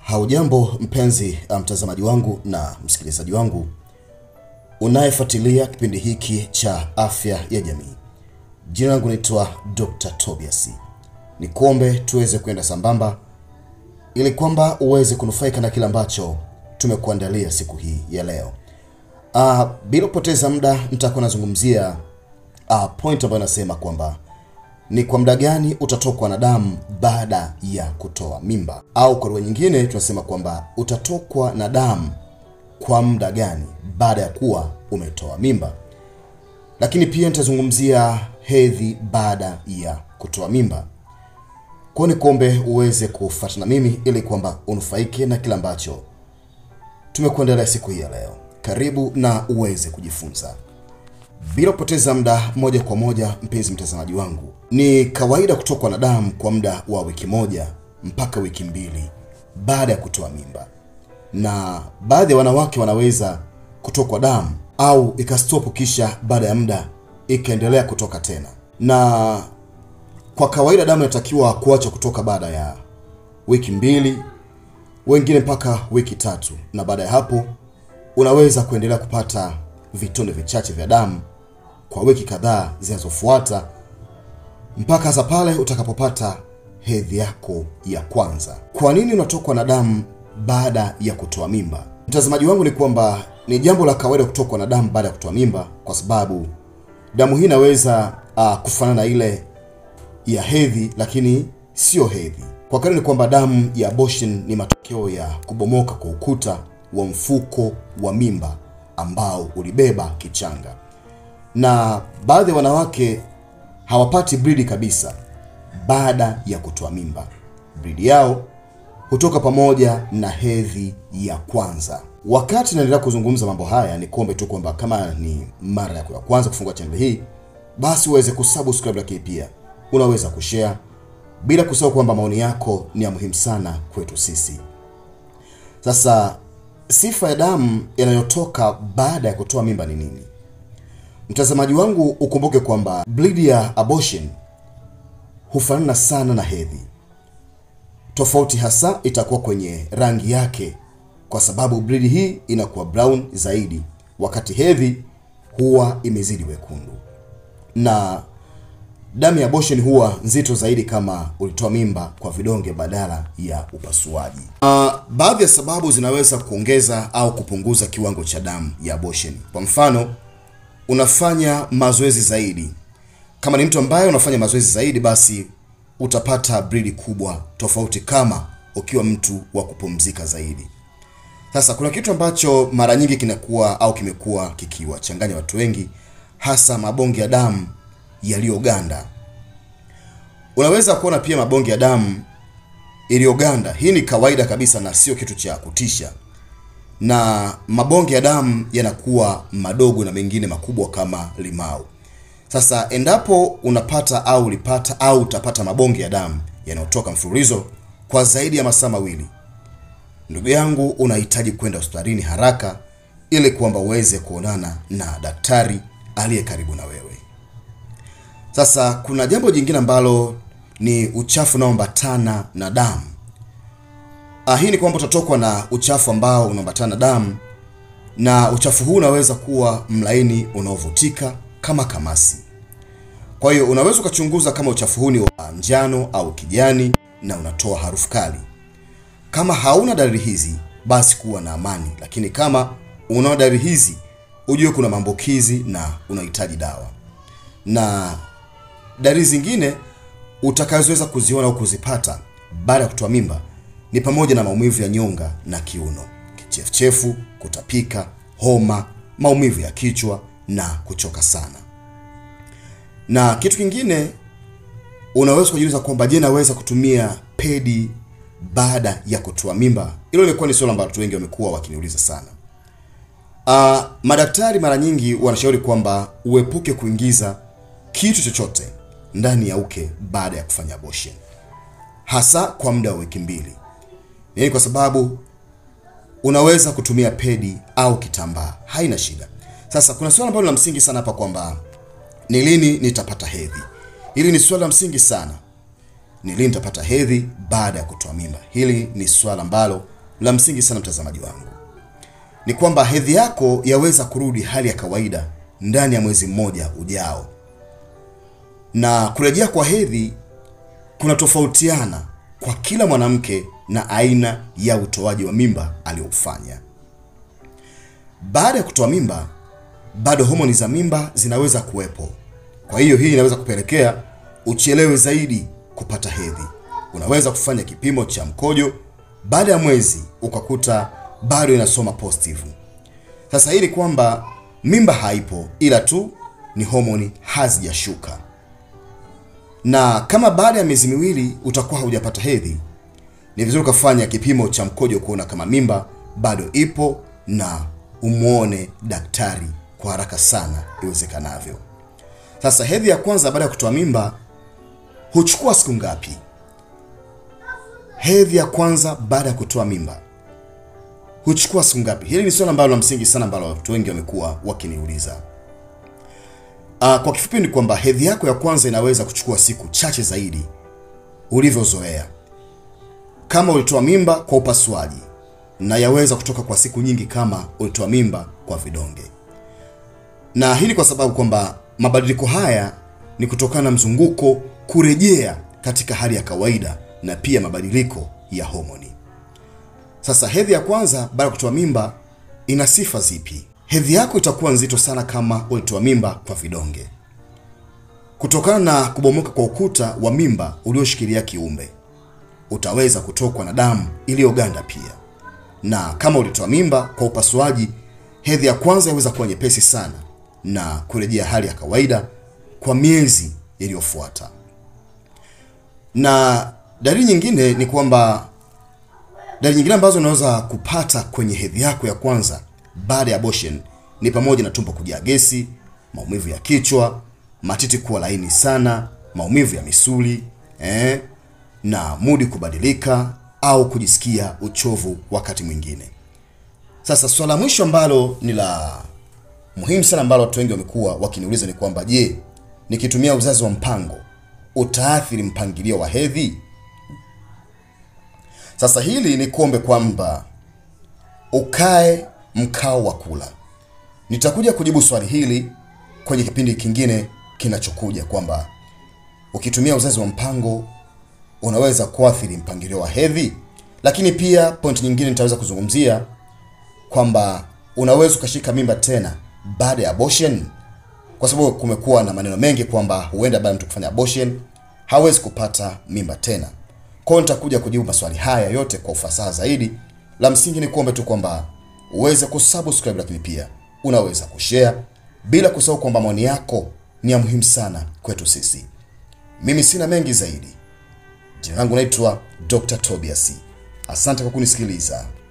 Haujambo mpenzi mtazamaji wangu na msikilizaji wangu unayefuatilia kipindi hiki cha afya ya jamii. Jina langu naitwa Dr. Tobias. Nikuombe tuweze kwenda sambamba ili kwamba uweze kunufaika na kile ambacho tumekuandalia siku hii ya leo. Uh, bila kupoteza muda nitakuwa nazungumzia uh, point ambayo inasema kwamba ni kwa muda gani utatokwa na damu baada ya kutoa mimba, au kwa lugha nyingine tunasema kwamba utatokwa na damu kwa muda gani baada ya kuwa umetoa mimba. Lakini pia nitazungumzia hedhi baada ya kutoa mimba. Kwa hiyo nikuombe uweze kufuatana na mimi ili kwamba unufaike na kile ambacho tumekuandalia siku hii ya leo. Karibu na uweze kujifunza. Bila kupoteza muda, moja kwa moja, mpenzi mtazamaji wangu, ni kawaida kutokwa na damu kwa muda wa wiki moja mpaka wiki mbili baada ya kutoa mimba, na baadhi ya wanawake wanaweza kutokwa damu au ikastopu, kisha baada ya muda ikaendelea kutoka tena. Na kwa kawaida damu inatakiwa kuacha kutoka baada ya wiki mbili, wengine mpaka wiki tatu, na baada ya hapo unaweza kuendelea kupata vitonde vichache vya damu kwa wiki kadhaa zinazofuata mpaka hasa pale utakapopata hedhi yako ya kwanza. Kwa nini unatokwa na damu baada ya kutoa mimba? Mtazamaji wangu, ni kwamba ni jambo la kawaida kutokwa na damu baada ya kutoa mimba, kwa sababu damu hii inaweza uh, kufanana na ile ya hedhi, lakini sio hedhi. Kwa kweli ni kwamba damu ya abortion ni matokeo ya kubomoka kwa ukuta wa mfuko wa mimba ambao ulibeba kichanga, na baadhi ya wanawake hawapati bridi kabisa baada ya kutoa mimba. Bridi yao hutoka pamoja na hedhi ya kwanza. Wakati naendelea kuzungumza mambo haya, ni kuombe tu kwamba kama ni mara yako ya kwanza kufungua channel hii, basi uweze kusubscribe, lakini pia unaweza kushare, bila kusahau kwamba maoni yako ni ya muhimu sana kwetu sisi. Sasa sifa ya damu inayotoka baada ya kutoa mimba ni nini? Mtazamaji wangu, ukumbuke kwamba bleed ya abortion hufanana sana na hedhi. Tofauti hasa itakuwa kwenye rangi yake, kwa sababu bleed hii inakuwa brown zaidi, wakati hedhi huwa imezidi wekundu, na damu ya abortion huwa nzito zaidi kama ulitoa mimba kwa vidonge badala ya upasuaji. Uh, baadhi ya sababu zinaweza kuongeza au kupunguza kiwango cha damu ya abortion. Kwa mfano, unafanya mazoezi zaidi. Kama ni mtu ambaye unafanya mazoezi zaidi, basi utapata bridi kubwa, tofauti kama ukiwa mtu wa kupumzika zaidi. Sasa kuna kitu ambacho mara nyingi kinakuwa au kimekuwa kikiwachanganya watu wengi, hasa mabonge ya damu yaliyoganda. Unaweza kuona pia mabonge ya damu iliyoganda. Hii ni kawaida kabisa na sio kitu cha kutisha, na mabonge ya damu yanakuwa madogo na mengine makubwa kama limau. Sasa endapo unapata au ulipata au utapata mabonge ya damu yanayotoka mfululizo kwa zaidi ya masaa mawili, ndugu yangu, unahitaji kwenda hospitalini haraka ili kwamba uweze kuonana na daktari aliye karibu na wewe. Sasa kuna jambo jingine ambalo ni uchafu unaoambatana na damu. Ah, hii ni kwamba utatokwa na uchafu ambao unaambatana na damu, na uchafu huu unaweza kuwa mlaini unaovutika kama kamasi. Kwa hiyo unaweza ukachunguza kama uchafu huu ni wa njano au kijani na unatoa harufu kali. Kama hauna dalili hizi, basi kuwa na amani, lakini kama unaona dalili hizi, ujue kuna maambukizi na unahitaji dawa. Na dalili zingine utakazoweza kuziona au kuzipata baada ya kutoa mimba ni pamoja na maumivu ya nyonga na kiuno, kichefuchefu, kutapika, homa, maumivu ya kichwa na kuchoka sana. Na kitu kingine unaweza kujiuliza kwamba je, naweza kutumia pedi baada ya kutoa mimba? Hilo lilikuwa ni swali ambalo watu wengi wamekuwa wakiniuliza sana. Uh, madaktari mara nyingi wanashauri kwamba uepuke kuingiza kitu chochote ndani ya uke baada ya kufanya abortion, hasa kwa muda wa wiki mbili. Ni kwa sababu unaweza kutumia pedi au kitambaa, haina shida. Sasa kuna swali ambalo la msingi sana hapa kwamba ni lini nitapata hedhi. Hili ni swali la msingi sana. Ni lini nitapata hedhi baada ya kutoa mimba? Hili ni swala ambalo la msingi sana mtazamaji wangu ni kwamba hedhi yako yaweza kurudi hali ya kawaida ndani ya mwezi mmoja ujao, na kurejea kwa hedhi kuna tofautiana kwa kila mwanamke na aina ya utoaji wa mimba aliofanya. Baada ya kutoa mimba, bado homoni za mimba zinaweza kuwepo. Kwa hiyo hii inaweza kupelekea uchelewe zaidi kupata hedhi. Unaweza kufanya kipimo cha mkojo baada ya mwezi ukakuta bado inasoma positive. Sasa hii ni kwamba mimba haipo, ila tu ni homoni hazijashuka. Na kama baada ya miezi miwili utakuwa haujapata hedhi, ni vizuri ukafanya kipimo cha mkojo kuona kama mimba bado ipo na umwone daktari kwa haraka sana iwezekanavyo. Sasa hedhi ya kwanza baada ya kutoa mimba huchukua siku ngapi? Hedhi ya kwanza baada ya kutoa mimba huchukua siku ngapi? Hili ni swali ambalo la msingi sana ambalo watu wengi wamekuwa wakiniuliza. Uh, kwa kifupi ni kwamba hedhi yako ya kwanza inaweza kuchukua siku chache zaidi ulivyozoea. Kama ulitoa mimba kwa upasuaji, na yaweza kutoka kwa siku nyingi kama ulitoa mimba kwa vidonge. Na hili kwa sababu kwamba mabadiliko haya ni kutokana na mzunguko kurejea katika hali ya kawaida na pia mabadiliko ya homoni. Sasa hedhi ya kwanza baada ya kutoa mimba ina sifa zipi? Hedhi yako itakuwa nzito sana kama ulitoa mimba kwa vidonge, kutokana na kubomoka kwa ukuta wa mimba ulioshikilia kiumbe. Utaweza kutokwa na damu iliyoganda pia, na kama ulitoa mimba kwa upasuaji, hedhi ya kwanza inaweza kuwa nyepesi sana na kurejea hali ya kawaida kwa miezi iliyofuata. Na dalili nyingine ni kwamba dalili nyingine ambazo unaweza kupata kwenye hedhi yako ya kwanza baada ya abortion ni pamoja na tumbo kujaa gesi, maumivu ya kichwa, matiti kuwa laini sana, maumivu ya misuli eh, na mudi kubadilika au kujisikia uchovu wakati mwingine. Sasa swala mwisho ambalo ni la muhimu sana ambalo watu wengi wamekuwa wakiniuliza ni kwamba je, nikitumia uzazi wa mpango utaathiri mpangilio wa hedhi? Sasa hili ni kuombe kwamba ukae mkao wa kula. Nitakuja kujibu swali hili kwenye kipindi kingine kinachokuja, kwamba ukitumia uzazi wa mpango unaweza kuathiri mpangilio wa hedhi, lakini pia point nyingine nitaweza kuzungumzia kwamba unaweza ukashika mimba tena baada ya abortion, kwa sababu kumekuwa na maneno mengi kwamba huenda baada ya mtu kufanya abortion hawezi kupata mimba tena. Kwa hiyo nitakuja kujibu maswali haya yote kwa ufasaha zaidi. La msingi ni kuombe tu kwamba uweze kusubscribe, lakini pia unaweza kushare, bila kusahau kwamba maoni yako ni ya muhimu sana kwetu sisi. Mimi sina mengi zaidi. Jina langu naitwa Dr. Tobias. Asante kwa kunisikiliza.